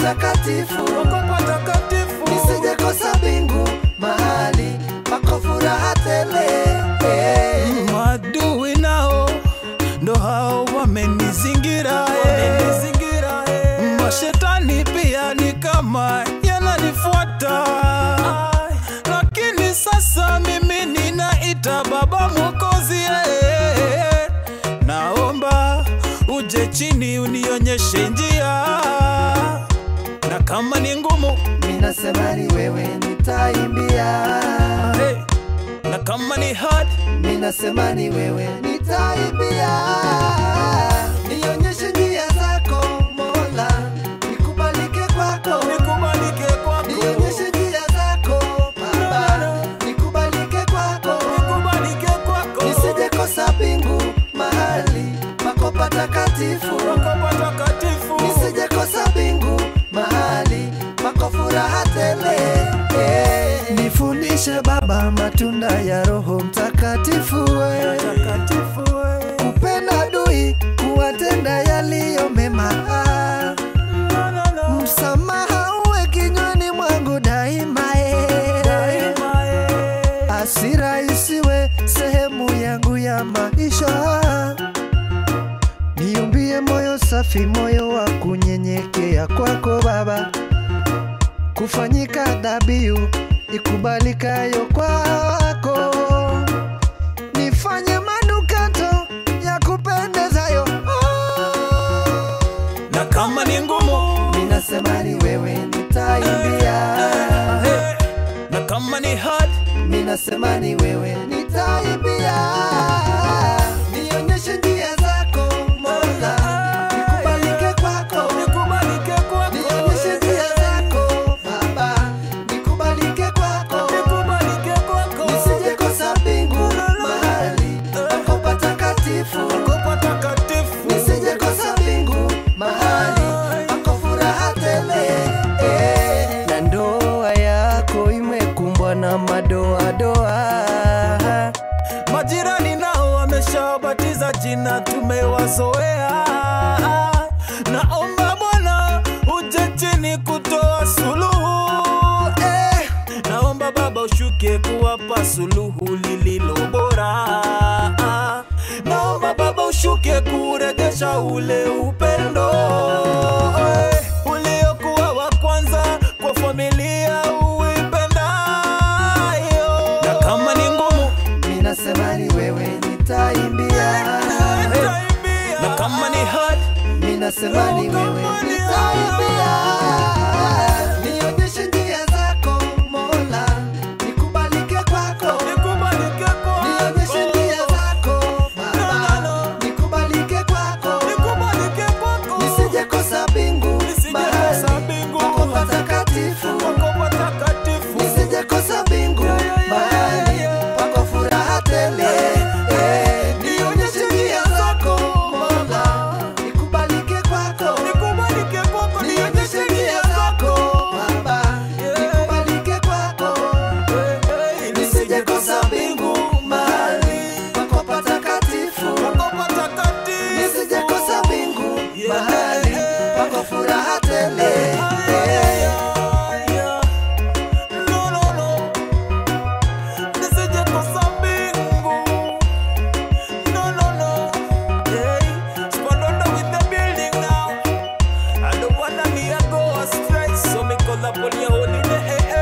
patakatifu pako patakatifu nisije kosa mbingu mahali pako furaha tele eh. Maadui nao ndo hao wamenizingira, eh. Mashetani pia ni kama yananifuata, lakini sasa mimi ninaita Baba Mwokozi, eh. naomba uje chini unionyeshe njia, na kama ni ngumu minasema ni wewe nitaimbia hey, na kama ni hard minasema ni wewe nitaimbia nionyeshe njia zako mola nikubalike kwako nikubalike kwako nionyeshe njia zako baba nikubalike kwako nikubalike kwako nisije kosa mbingu mahali pako patakatifu Pako patakatifu nisije kosa mbingu mahali pako furaha tele eh. nifundishe baba matunda ya roho mtakatifu we. Takatifu we. kupenda dui kuwatenda yaliyo mema No, no, no. msamaha uwe kinywani mwangu daima eh. Daima, eh. Hasira isiwe sehemu yangu ya maisha, niumbie moyo safi, moyo wa kunyenyekea kwako Baba, kufanyika dhabihu ikubalikayo kwako, nifanye manukato ya kupendezayo. na kama ni ngumu Ninasema ni wewe nitaimbia, eh, na kama ni hard ninasema ni wewe nitaimbia, nionyeshe njia zako Mola, nikubalike kwako, nikubalike kwako nionyeshe njia zako Baba, nikubalike kwako, nikubalike kwako nisije kosa mbingu mahali pako patakatifu, Pako patakatifu nisije kosa mbingu mahali pako furaha tele eh. na ndoa yako imekumbwa na madoadoa Majirani nao wameshabatiza jina, tumewazoea. Naomba Bwana uje chini kutoa suluhu eh. Naomba Baba ushuke kuwapa suluhu lililo bora. Naomba Baba ushuke kurejesha ule upendo eh, uliokuwa wa kwanza kwa familia uipendayo, na kama ni ngumu minasema ni wewe nitaimbia na kama ni hard minasema ni wewe nitaimbia nionyeshe njia zako mola nikubalike kwako nikubalike nionyeshe njia zako baba nikubalike kwako nikubalike kwako nisije kosa mbingu Nisije kosa mahali mbingu. pako patakatifu kwako patakatifu nisije kosa mbingu mahali pako furaha tele Eh, nionyeshe njia zako mola nikubalike kwako nikubalike kwako nionyeshe njia zako baba nikubalike kwako nisije kosa mbingu mahali pako patakatifu kwako patakatifu nisije kosa mbingu mahali pako furaha tele Eh, No, no, no. Nisije kosa mbingu. No, no, no. Hey, Spandondo with the building now. I don't wanna be a go astray, so me call up on your holy name.